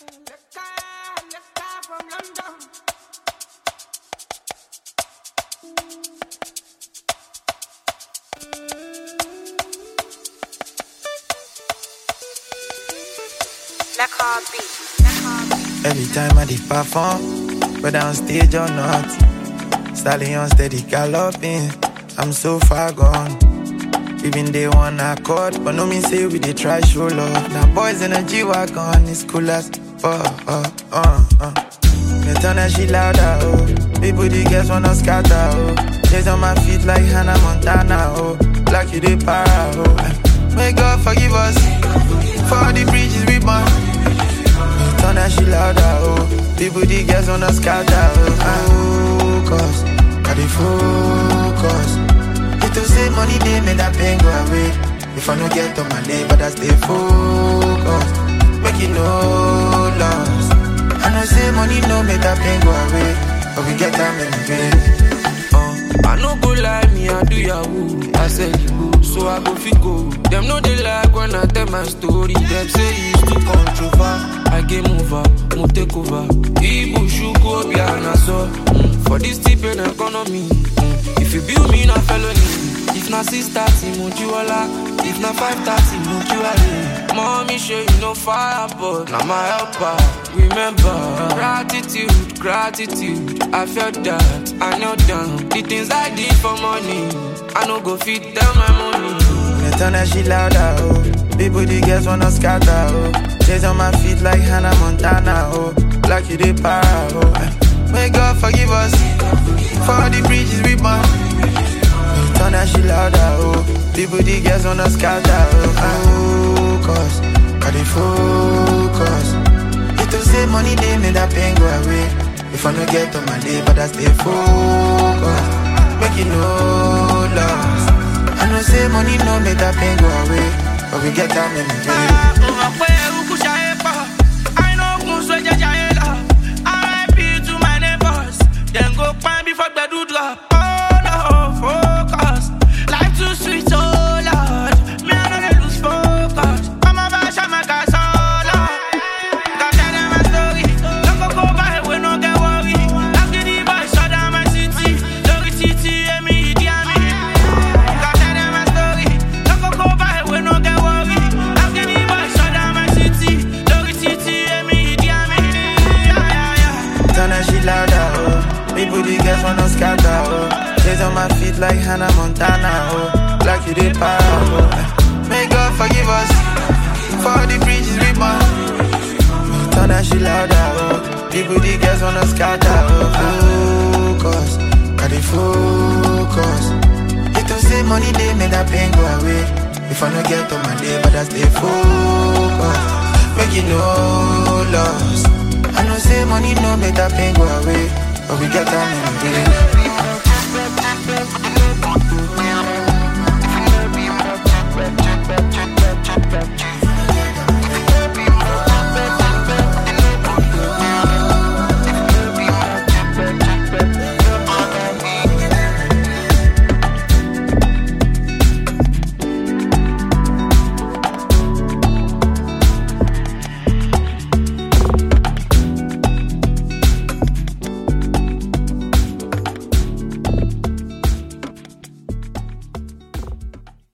Every time I did perform, whether on stage or not, stallion steady galloping. I'm so far gone. Even they one accord, but no mean say we they try show love. Now boys in a G wagon, it's cool as oh oh uh uh. Me turn that shit louder, oh. People the girls wanna scatter, oh. Days on my feet like Hannah Montana, oh. Like you they para, oh. May God forgive us for all the bridges we burn. Me turn that shit louder, oh. People the girls wanna scatter, oh. Focus, I dey focus. It to say money they make that pain go away. If I no get on my day, but I stay focused. Make it no loss. I know say money no make that pain go away, but we get time in the day. Uh, I no go lie, me I do yahoo. I said you go, so I go fit go. Them know they like when I tell my story. Them say it's too controversial. I game over, mo take over. Ibu shuku obi anaso. Mm, for this tip in economy. Mm, if you build me na felony. If na six thirty, mo jiwala. If na five thirty, mo jiwale. Mommy show you no fire, but na my helper. Remember, gratitude, gratitude. I felt that, I knelt down. The things I did for money, I no go fit tell my money. Me turn that shit louder, oh. People the girls wanna scatter, oh. Days on my feet like Hannah Montana, oh. Like you they para, oh. May God forgive us for all the bridges we burn. Me turn that shit louder, oh. People the girls wanna scatter, oh. Focus, I dey focus. It to say money they make that pain go away. If I no get on my day, but I stay focused. Make it no loss. I know say money no make that pain go away, but we get time in the day. Drop. Oh no, focus. Life too sweet, oh Lord. Me I know they lose focus. I'm a bash, I'm a gas, oh Lord. Got tell them my story. Don't go go by, we no get worry. I'm the boy, shut down my city. Lori city, and me, the army. Got tell them my story. Don't go go by, we no get worry. I'm the boy, shut down my city. Lori city, and me, the army. Yeah, yeah, yeah. Turn that shit louder, oh. People the girls wanna scatter, oh. Days on my feet like Hannah Montana, oh. Like you did para, oh. May God forgive us for all the bridges we burn. Turn that shit louder, oh. People the girls wanna scatter, oh. Focus, I dey focus. It to say money they make that pain go away. If I no get on my day, but I stay focused. Make it no loss. I know say money no make that pain go away, but we get time in the day.